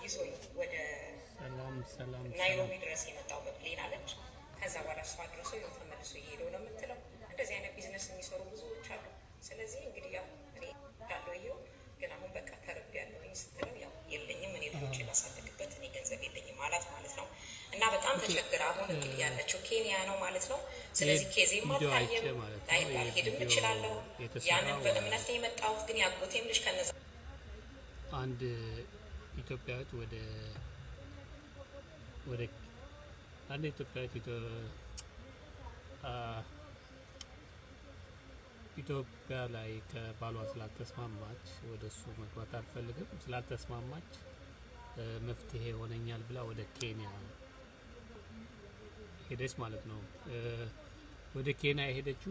ይዞኝ ወደ ሰላም ሰላም ናይሮቢ ድረስ የመጣው በፕሌን አለች። ከዛ በኋላ እሷ ድረሶ ይኸው ተመልሶ እየሄደው ነው የምትለው። እንደዚህ አይነት ቢዝነስ የሚሰሩ ብዙዎች አሉ። ስለዚህ እንግዲህ ያው እኔ እንዳለው ይኸው ግን አሁን በቃ ተርብ ያለውኝ ስትለው ያው የለኝም እኔ ልጆች ላሳደግበት እኔ ገንዘብ የለኝም አላት ማለት ነው። እና በጣም ተቸግራ አሁን እንግዲህ ያለችው ኬንያ ነው ማለት ነው። ስለዚህ ኬዜም ቪዲዮ አይቼ አልታየም ማለት ነው። ላይ ይሄ ላልሄድም ቪዲዮ እችላለሁ። የተሰራው ያንን በእምነት ነው የመጣሁት። ግን ያጎቴም ልጅ ከነዛ አንድ ኢትዮጵያዊት ወደ ወደ አንድ ኢትዮጵያዊት ኢትዮ አ ኢትዮጵያ ላይ ከባሏ ስላልተስማማች ወደ እሱ መግባት አልፈልግም ስላልተስማማች እ መፍትሄ ሆነኛል ብላ ወደ ኬንያ ሄደች ማለት ነው። እ ወደ ኬንያ የሄደችው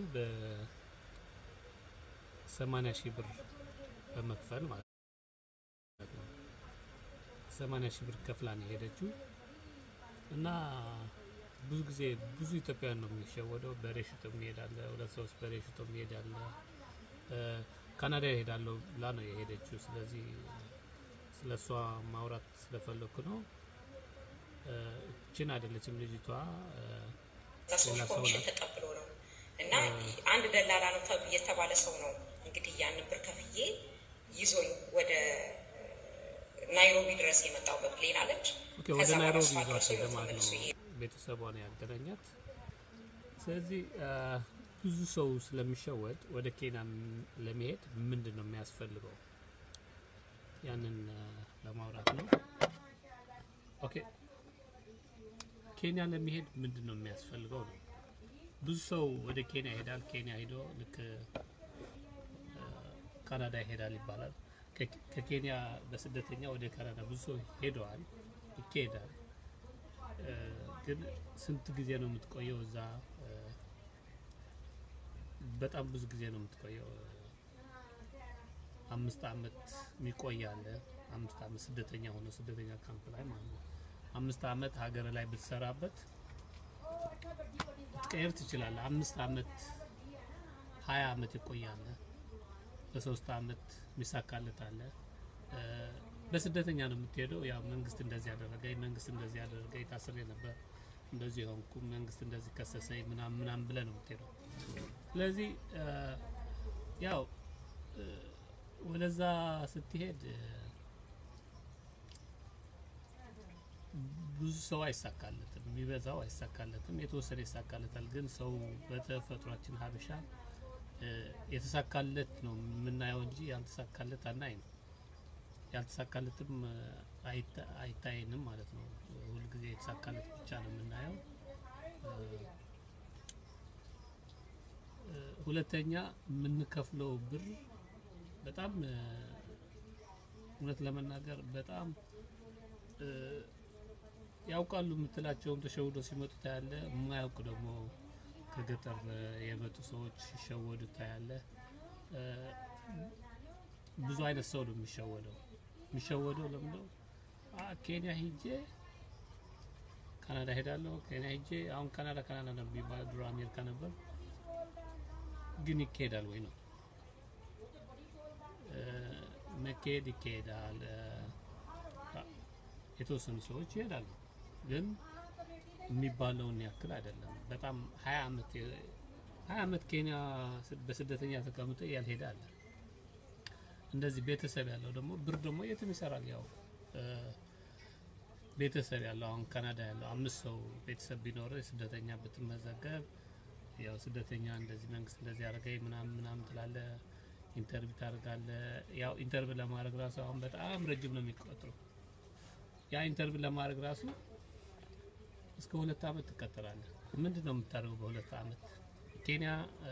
በሰማኒያ ሺህ ብር በመክፈል ማለት ነው። ሰማኒያ ሺህ ብር ከፍላ ነው የሄደችው እና ብዙ ጊዜ ብዙ ኢትዮጵያውያን ነው የሚሸወደው። በሬ ሽጦ የሚሄዳለ፣ ሁለት ሶስት በሬ ሽጦ የሚሄዳለ። እ ካናዳ ይሄዳለሁ ብላ ነው የሄደችው። ስለዚህ ስለ እሷ ማውራት ስለፈለኩ ነው። እ እችን አይደለችም ልጅቷ እ ሰዎች ሌላ ሰው ኮሚሽን ናት። ተቀብሎ ነው እና አንድ ደላላ ነው ተብ- የተባለ ሰው ነው እንግዲህ ያንን ብር ከፍዬ ይዞኝ ወደ ናይሮቢ ድረስ የመጣው በፕሌን አለች። ኦኬ ወደ ከዛ በኋላ ናይሮቢ እሷ ይዟት ደርሶ ሄደ ይኸው ማለት ተመልሶ ነው። ይሄ ቤተሰቧ ነው ያገናኛት። ስለዚህ አ፣ ብዙ ሰው ስለሚሸወድ ወደ ኬንያ ም- ለመሄድ ምንድን ነው የሚያስፈልገው? ያንን አ፣ ለማውራት ነው። ኦኬ ኬንያ ለመሄድ ምንድን ነው የሚያስፈልገው ነው። ብዙ ሰው ወደ ኬንያ ይሄዳል። ኬንያ ሄዶ ልክ አ፣ ካናዳ ይሄዳል ይባላል። ከ- ከኬንያ በስደተኛ ወደ ካናዳ ብዙ ሰው ሄደዋል፣ ይካሄዳል። እ፣ ግን ስንት ጊዜ ነው የምትቆየው እዛ? እ፣ በጣም ብዙ ጊዜ ነው የምትቆየው። አምስት አመት የሚቆይ አለ። አምስት አመት ስደተኛ ሆኖ ስደተኛ ካምፕ ላይ ማለት ነው። አምስት አመት ሀገር ላይ ብትሰራበት ልትቀየር ትችላለህ። አምስት አመት ሀያ አመት ይቆያለ። በሶስት አመት የሚሳካለት አለ። እ፣ በስደተኛ ነው የምትሄደው። ያው መንግስት እንደዚህ ያደረገኝ፣ መንግስት እንደዚህ ያደረገኝ፣ ታስሬ ነበር፣ እንደዚህ ሆንኩ፣ መንግስት እንደዚህ ከሰሰኝ፣ ምናምን ምናምን ብለህ ነው የምትሄደው። ስለዚህ እ፣ ያው እ፣ ወደዛ ስትሄድ እ፣ ብዙ ሰው አይሳካለትም፣ የሚበዛው አይሳካለትም፣ የተወሰነ ይሳካለታል። ግን ሰው በተፈጥሯችን ሀበሻ እ፣ የተሳካለት ነው የምናየው እንጂ ያልተሳካለት አናይም። ያልተሳካለትም እ፣ አይታ- አይታየንም ማለት ነው። ሁልጊዜ የተሳካለት ብቻ ነው የምናየው። እ፣ እ፣ ሁለተኛ የምንከፍለው ብር በጣም እ፣ እውነት ለመናገር በጣም እ፣ ያውቃሉ የምትላቸውም ተሸውዶ ሲመጡ ታያለ። የማያውቁ ደግሞ ከገጠር እ፣ የመጡ ሰዎች ሲሸወዱ ታያለ። እ፣ ብዙ አይነት ሰው ነው የሚሸወደው። የሚሸወደው ለምንድነው? አ ኬንያ ሂጄ ካናዳ ሄዳለሁ፣ ኬንያ ሂጄ አሁን ካናዳ ካናዳ ነው የሚባለው፣ ድሮ አሜሪካ ነበር። ግን ይካሄዳል ወይ ነው እ፣ መካሄድ ይካሄዳል። እ፣ አ- የተወሰኑ ሰዎች ይሄዳሉ፣ ግን የሚባለውን ያክል አይደለም። በጣም ሀያ አመት ሀያ አመት ኬንያ ስ- በስደተኛ ተቀምጦ ያልሄደ አለ። እንደዚህ ቤተሰብ ያለው ደግሞ ብር ደግሞ የትም ይሰራል። ያው እ፣ ቤተሰብ ያለው አሁን ካናዳ ያለው አምስት ሰው ቤተሰብ ቢኖረው ስደተኛ ብትመዘገብ ያው ስደተኛ እንደዚህ መንግስት እንደዚህ ያደረገኝ ምናምን ምናምን ትላለ፣ ኢንተርቪው ታደርጋለ። ያው ኢንተርቪው ለማድረግ ራሱ አሁን በጣም ረጅም ነው የሚቆጥሩ። ያ ኢንተርቪው ለማድረግ ራሱ እስከ ሁለት አመት ትቀጥላለህ። ምንድን ነው የምታደርገው በሁለት አመት? ኬንያ እ፣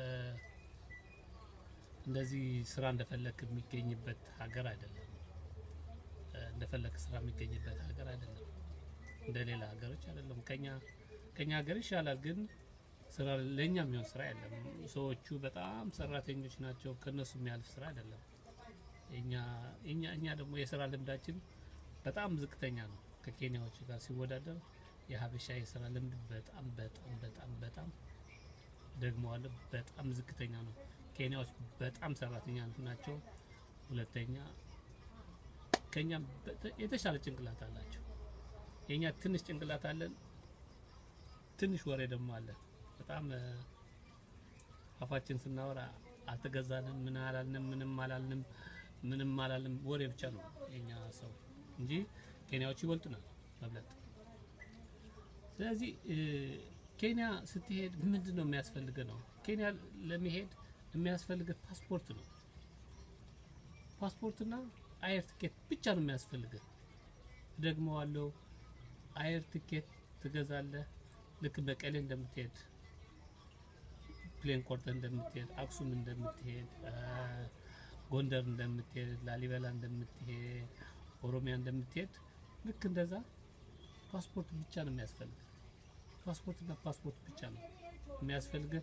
እንደዚህ ስራ እንደፈለክ የሚገኝበት ሀገር አይደለም። እ፣ እንደፈለክ ስራ የሚገኝበት ሀገር አይደለም። እንደ ሌላ ሀገሮች አይደለም። ከኛ ከኛ ሀገር ይሻላል፣ ግን ስራ ለኛ የሚሆን ስራ የለም። ሰዎቹ በጣም ሰራተኞች ናቸው። ከነሱ የሚያልፍ ስራ አይደለም። እኛ እኛ እኛ ደግሞ የስራ ልምዳችን በጣም ዝቅተኛ ነው ከኬንያዎች ጋር ሲወዳደር። የሀበሻ የስራ ልምድ በጣም በጣም በጣም በጣም ደግሞ አለ በጣም ዝቅተኛ ነው። ኬንያዎች በጣም ሰራተኛ ናቸው። ሁለተኛ ከኛ የተሻለ ጭንቅላት አላቸው። የኛ ትንሽ ጭንቅላት አለን፣ ትንሽ ወሬ ደግሞ አለን። በጣም አፋችን ስናወራ አልተገዛንም፣ ምን አላልንም፣ ምንም አላልንም፣ ምንም አላልንም። ወሬ ብቻ ነው የኛ ሰው እንጂ ኬንያዎች ይበልጡናል መብለጥ። ስለዚህ ኬንያ ስትሄድ ምንድን ነው የሚያስፈልግ ነው? ኬንያ ለመሄድ የሚያስፈልግ ፓስፖርት ነው። ፓስፖርትና አየር ትኬት ብቻ ነው የሚያስፈልግ። ደግሞ አለው አየር ትኬት ትገዛለህ። ልክ መቀሌ እንደምትሄድ ፕሌን ቆርጠህ እንደምትሄድ፣ አክሱም እንደምትሄድ፣ ጎንደር እንደምትሄድ፣ ላሊበላ እንደምትሄድ፣ ኦሮሚያ እንደምትሄድ ልክ እንደዛ ፓስፖርት ብቻ ነው የሚያስፈልግ። ፓስፖርትና ፓስፖርት ብቻ ነው የሚያስፈልግህ።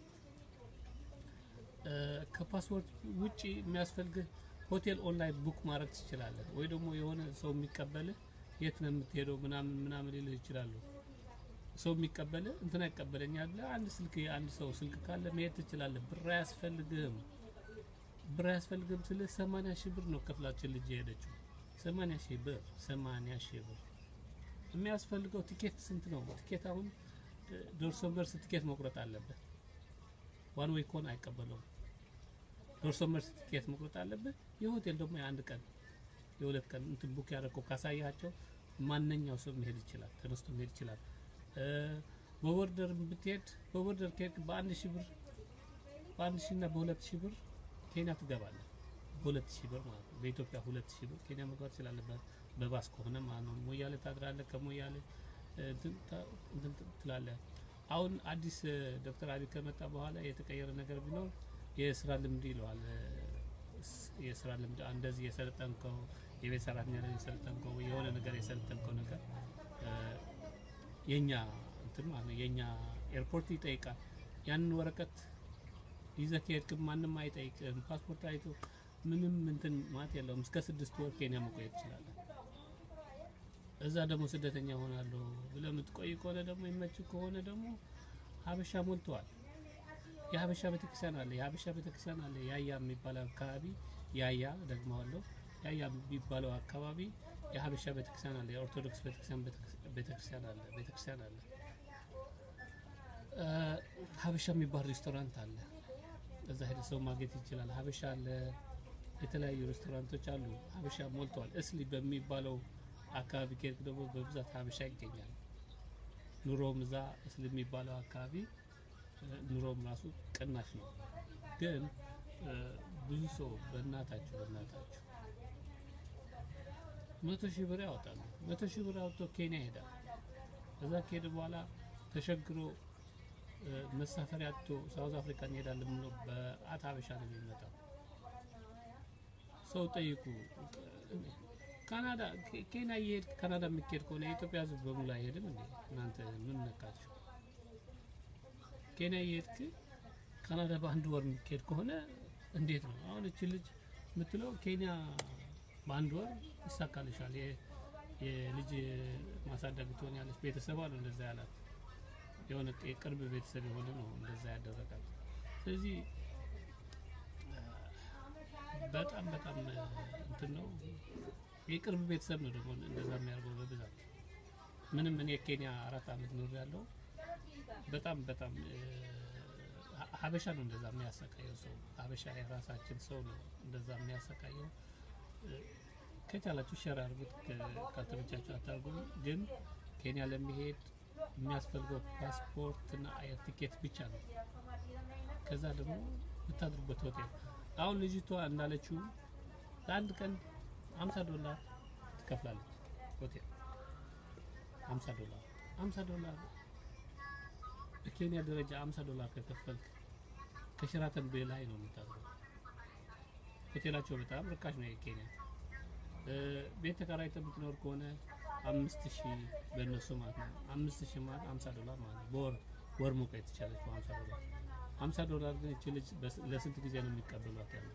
ከፓስፖርት ውጪ የሚያስፈልግህ ሆቴል ኦንላይን ቡክ ማድረግ ትችላለህ። ወይ ደግሞ የሆነ ሰው የሚቀበልህ የት ነው የምትሄደው ምናምን ምናምን ሊልህ ይችላሉ። ሰው የሚቀበልህ እንትና ይቀበለኛል ብለህ አንድ ስልክ የአንድ ሰው ስልክ ካለ መሄድ ትችላለህ። ብር አያስፈልግህም። ብር አያስፈልግህም ስልህ ሰማንያ ሺህ ብር ነው ከፍላችን ልጅ የሄደችው። ሰማንያ ሺህ ብር ሰማንያ ሺህ ብር የሚያስፈልገው ቲኬት ስንት ነው? ቲኬት አሁን ዶርሶ መልስ ቲኬት መቁረጥ አለበት። ዋን ዌይ ከሆነ አይቀበለውም። ዶርሶ መልስ ቲኬት መቁረጥ አለበት። የሆቴል ደግሞ የአንድ ቀን የሁለት ቀን እንትን ቡክ ያደረገው ካሳያቸው ማንኛው ሰው መሄድ ይችላል፣ ተነስቶ መሄድ ይችላል። በቦርደር ብትሄድ በቦርደር ከሄድክ በአንድ ሺህ ብር በአንድ ሺህ እና በሁለት ሺህ ብር ኬንያ ትገባለህ። በሁለት ሺህ ብር ማለት ነው። በኢትዮጵያ ሁለት ሺህ ብር ኬንያ መግባት ትችላለህ። በባስ ከሆነ ማለት ነው። ሞያሌ ታድራለህ። ከሞያሌ እንትን ትላለህ። አሁን አዲስ ዶክተር አብይ ከመጣ በኋላ የተቀየረ ነገር ቢኖር የስራ ልምድ ይለዋል። የስራ ልምድ እንደዚህ የሰለጠንከው የቤት ሰራተኛ ላይ የሰለጠንከው የሆነ ነገር የሰለጠንከው ነገር የኛ እንትን ማለት ነው የኛ ኤርፖርት ይጠይቃል። ያንን ወረቀት ይዘህ ከሄድክ ማንም አይጠይቅም። ፓስፖርት አይቶ ምንም እንትን ማለት የለውም። እስከ ስድስት ወር ኬንያ መቆየት ትችላለህ። እዛ ደግሞ ስደተኛ ሆናለሁ ብለህ የምትቆይ ከሆነ ደግሞ ይመች ከሆነ ደግሞ ሀበሻ ሞልተዋል። የሀበሻ ቤተክርስቲያን አለ። የሀበሻ ቤተክርስቲያን አለ። ያያ የሚባለው አካባቢ ያያ ደግሞ አለው። ያያ የሚባለው አካባቢ የሀበሻ ቤተክርስቲያን አለ። የኦርቶዶክስ ቤተክርስቲያን ቤተክርስቲያን አለ። ቤተክርስቲያን አለ። ሀበሻ የሚባል ሬስቶራንት አለ። እዛ ሄደ ሰው ማግኘት ይችላል። ሀበሻ አለ። የተለያዩ ሬስቶራንቶች አሉ። ሀበሻ ሞልተዋል። እስሊ በሚባለው አካባቢ ከሄድክ ደግሞ በብዛት ሀበሻ ይገኛል። ኑሮም እዛ እስሊ የሚባለው አካባቢ ኑሮም ራሱ ቅናሽ ነው። ግን ብዙ ሰው በእናታችሁ በእናታችሁ መቶ ሺህ ብር ያወጣሉ። መቶ ሺህ ብር አውጥቶ ኬንያ ይሄዳል። እዛ ከሄደ በኋላ ተሸግሮ መሳፈሪያ አጥቶ ሳውዝ አፍሪካ እንሄዳለን ብሎ በአት ሀበሻ ነው የሚመጣው። ሰው ጠይቁ። ካናዳ ኬንያ እየሄድክ ካናዳ የሚካሄድ ከሆነ የኢትዮጵያ ሕዝብ በሙሉ አይሄድም እንዴ? እናንተ ምን ነካችሁ? ኬንያ እየሄድክ ካናዳ በአንድ ወር የሚካሄድ ከሆነ እንዴት ነው? አሁን እቺ ልጅ የምትለው ኬንያ በአንድ ወር ይሳካልሻል፣ የልጅ ማሳደግ ትሆኛለች። ቤተሰብ አሉ እንደዛ ያላት የሆነ የቅርብ ቤተሰብ የሆነ ነው እንደዛ ያደረጋት። ስለዚህ በጣም በጣም እንትን ነው የቅርብ ቤተሰብ ነው ደግሞ እንደዛ የሚያደርገው በብዛት ምንም እኔ ኬንያ አራት አመት ኖር ያለው በጣም በጣም ሀበሻ ነው እንደዛ የሚያሰቃየው ሰው ሀበሻ የራሳችን ሰው ነው እንደዛ የሚያሰቃየው ከቻላችሁ ሸር አድርጉት ካልተመቻችሁ አታርጉም ግን ኬንያ ለሚሄድ የሚያስፈልገው ፓስፖርት እና አየር ቲኬት ብቻ ነው ከዛ ደግሞ የምታድሩበት ሆቴል አሁን ልጅቷ እንዳለችው ለአንድ ቀን 50 ዶላር ትከፍላለች። ሆቴል 50 ዶላር 50 ዶላር በኬንያ ደረጃ 50 ዶላር ከከፈልክ ከሸራተን በላይ ነው የምታድረው። ሆቴላቸው በጣም ርካሽ ነው የኬንያ። ቤት ተከራይተህ የምትኖር ከሆነ አምስት ሺህ በእነሱ ማለት ነው። አምስት ሺህ ማለት 50 ዶላር ማለት ነው። በወር ወር መቆየት ትችላለች በ50 ዶላር 50 ዶላር ግን እቺ ልጅ ለስንት ጊዜ ነው የሚቀበሏት ያለው?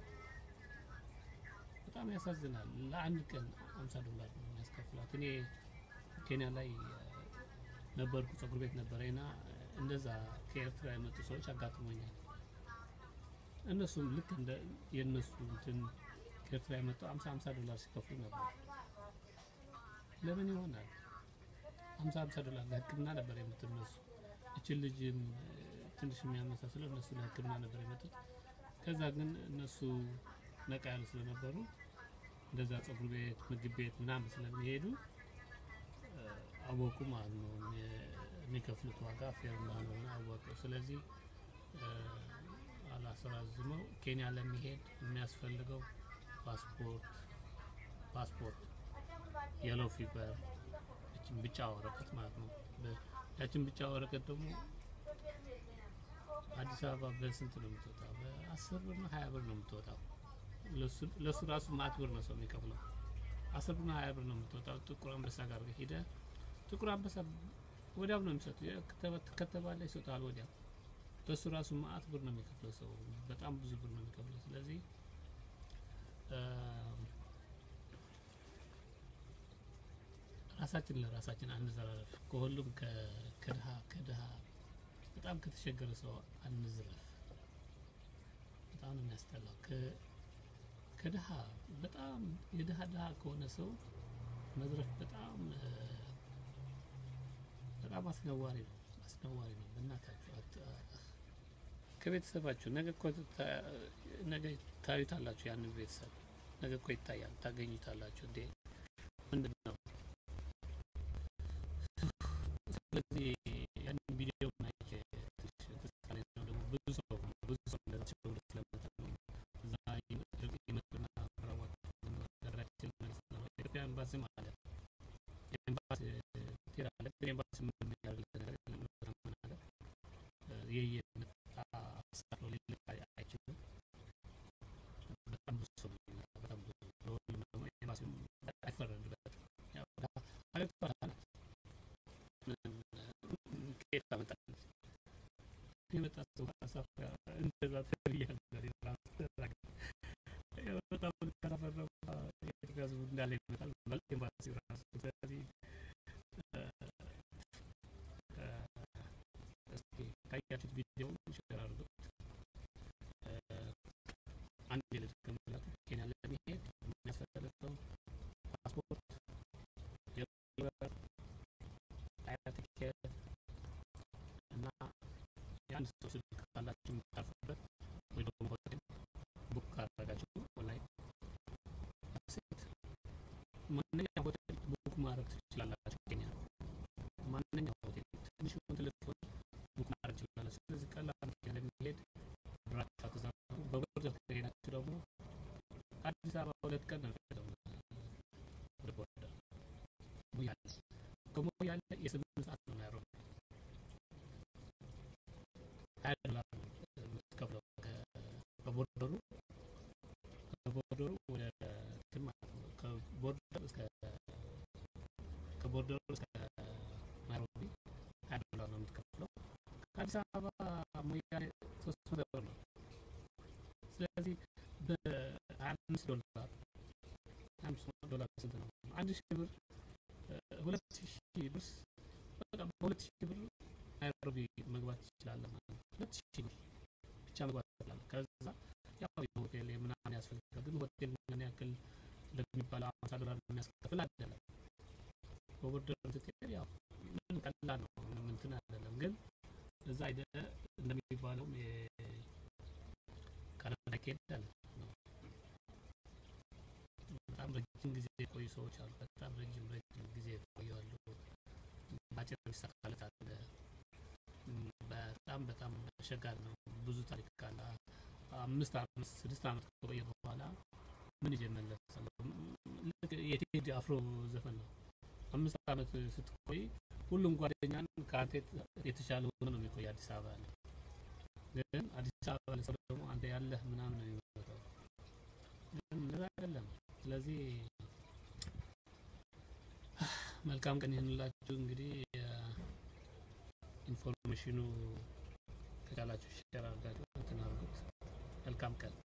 በጣም ያሳዝናል። ለአንድ ቀን 50 ዶላር ነው የሚያስከፍሏት። እኔ ኬንያ ላይ ነበርኩ፣ ጸጉር ቤት ነበረና እንደዛ ከኤርትራ የመጡ ሰዎች አጋጥሞኛል። እነሱም ልክ እንደ የእነሱ እንትን ከኤርትራ የመጡ 50 50 ዶላር ሲከፍሉ ነበር። ለምን ይሆናል? ሀምሳ ሀምሳ ዶላር ለሕክምና ነበር የምትነሱ እችን ልጅም ትንሽ የሚያመሳስለው እነሱ ለሕክምና ነበር የመጡት። ከዛ ግን እነሱ ነቃ ያሉ ስለነበሩ እንደዛ ጸጉር ቤት፣ ምግብ ቤት ምናምን ስለሚሄዱ አወቁ ማለት ነው። የሚከፍሉት ዋጋ ፌር እንዳልሆነ አወቁ። ስለዚህ አላስራዝመው ኬንያ ለሚሄድ የሚያስፈልገው ፓስፖርት ፓስፖርት የሎ ፊቨር ያችን ብቻ ወረቀት ማለት ነው። ያችን ብቻ ወረቀት ደግሞ አዲስ አበባ በስንት ነው የምትወጣው? በአስር ብር ነው ሀያ ብር ነው የምትወጣው። ለሱ ራሱ ማት ብር ነው ሰው የሚከፍለው። አስር ብር ነው ሀያ ብር ነው የምትወጣው። ጥቁር አንበሳ ጋር ሄደ ጥቁር አንበሳ ወዲያው ነው የሚሰጡ ከተባለ ይሰጣል ወዲያው። በሱ ራሱ ማአት ብር ነው የሚከፍለው ሰው በጣም ብዙ ብር ነው የሚከፍለው። ስለዚህ ራሳችን ለራሳችን አንዘራረፍ። ከሁሉም ከድሃ ከድሃ በጣም ከተቸገረ ሰው አንዝረፍ። በጣም ነው የሚያስጠላው። ከድሃ በጣም የድሃ ድሃ ከሆነ ሰው መዝረፍ በጣም በጣም አስነዋሪ ነው፣ አስነዋሪ ነው። በእናታችሁ ከቤተሰባችሁ ነገ እኮ ነገ ታዩታላችሁ። ያንን ቤተሰብ ነገ እኮ ይታያል፣ ታገኙታላችሁ። እንዴ ምንድን ነው? ስለዚህ ያንን ቪዲዮ ናይቼ ተሳለ ነው ደግሞ ብዙ ሰው ብዙ ሰው እንደዚህ ብሎ ስለመጣ ነው እዛ ይመጡና ራዋት ነገራችን መልስ ነው ኢትዮጵያ ኤምባሲ ማለት ኤምባሲ ትሄዳለህ። ኤምባሲ ምን ያደርግ ነገር የለም ማለት የየነት አሳፍሮ ሊልክ አይችልም። በጣም ብዙ ሰው በጣም ብዙ ለሁሉም ደግሞ ኤምባሲ አይፈረድበትም። ያው አለቷ ናት ከየት ታመጣለች? የመጣ ሰው አሳፍራ እንደዛ ተብያለሁ። በጣም ካላፈረሙ የኢትዮጵያ ሕዝብ እንዳለ ይመጣል ማለት ኤምባሲ ራሱ ስለዚህ እስኪ ካያችሁት ቪዲዮ ሼር አድርጉት። አንድ የልጅ ከምላችሁ ኬንያ ለመሄድ የሚያስፈልገው ፓስፖርት፣ የበር አያ ትኬት እና የአንድ ሰው ስልክ ካላችሁ የምታርፉበት ወይ ደግሞ ሆቴል ቡክ ካደረጋችሁ ኦንላይን ሴት ማንኛውም ሆቴል ቡክ ማድረግ ትችላላችሁ። ኬንያ ማንኛውም ሆቴል ትንሽ ትልቅ ቡክ ማድረግ ትችላላችሁ። ስለዚህ ቀላል ለሚሄድ ብራችሁ ተዛሩ። በቦርደር ከሄዳችሁ ደግሞ አዲስ አበባ ሁለት ቀን ነው የሚፈጀው ወደ ቦርደር ሞያሌ ከሞያሌ የስምንት ሰዓት ነው ናይሮቢ ሀያ ዶላር ነው የምትከፍለው ከቦርደሩ ከቦርደሩ ወደ እንትን ማለት ነው ከቦርደር እስከ ከቦርደሩ እስከ ናይሮቢ ሀያ ዶላር ነው የምትከፍለው። ከአዲስ አበባ ሞያሌ ሶስት መቶ ብር ነው። ስለዚህ በሀያ አምስት ዶላር ሀያ አምስት ዶላር ስንት ነው? አንድ ሺህ ብር ሁለት ሺህ ብር በቃ በሁለት ሺህ ብር ናይሮቢ መግባት ትችላለህ ማለት ነው። ሁለት ሺህ ብር ብቻ መግባት ትችላለህ። ከዛ ያው የሆቴል ምናምን ያስፈልጋል። ግን ሆቴል ምን ያክል እንደሚባለው አምሳ ዶላር የሚያስከፍል አይደለም። በቦርደር ስትሄድ ያው ምንም ቀላል ነው፣ ምንም እንትን አይደለም። ግን እዛ ሄደህ እንደሚባለውም ካናዳ ከሄዳለህ ነው በጣም ረጅም ጊዜ የቆዩ ሰዎች አሉ። በጣም ረጅም ረጅም ጊዜ የቆዩ አሉ። ባጭር የሚሳካለት አለ። በጣም በጣም አስቸጋሪ ነው። ብዙ ታሪክ አለ። አምስት አምስት ስድስት ዓመት ከቆየ በኋላ ምን ይዤ እመለሳለሁ? ልክ የቴዲ አፍሮ ዘፈን ነው። አምስት ዓመት ስትቆይ ሁሉም ጓደኛን ከአንተ የተሻለ ሆኖ ነው የሚቆይ አዲስ አበባ ላይ። ግን አዲስ አበባ ላይ ሰው ደግሞ አንተ ያለህ ምናምን ነው የሚመጣው። ግን እንደዛ አይደለም። ስለዚህ መልካም ቀን ይሁንላችሁ። እንግዲህ ኢንፎርሜሽኑ ከቻላችሁ ሼር አድርጋችሁ እንትን አድርጉት። መልካም ቀን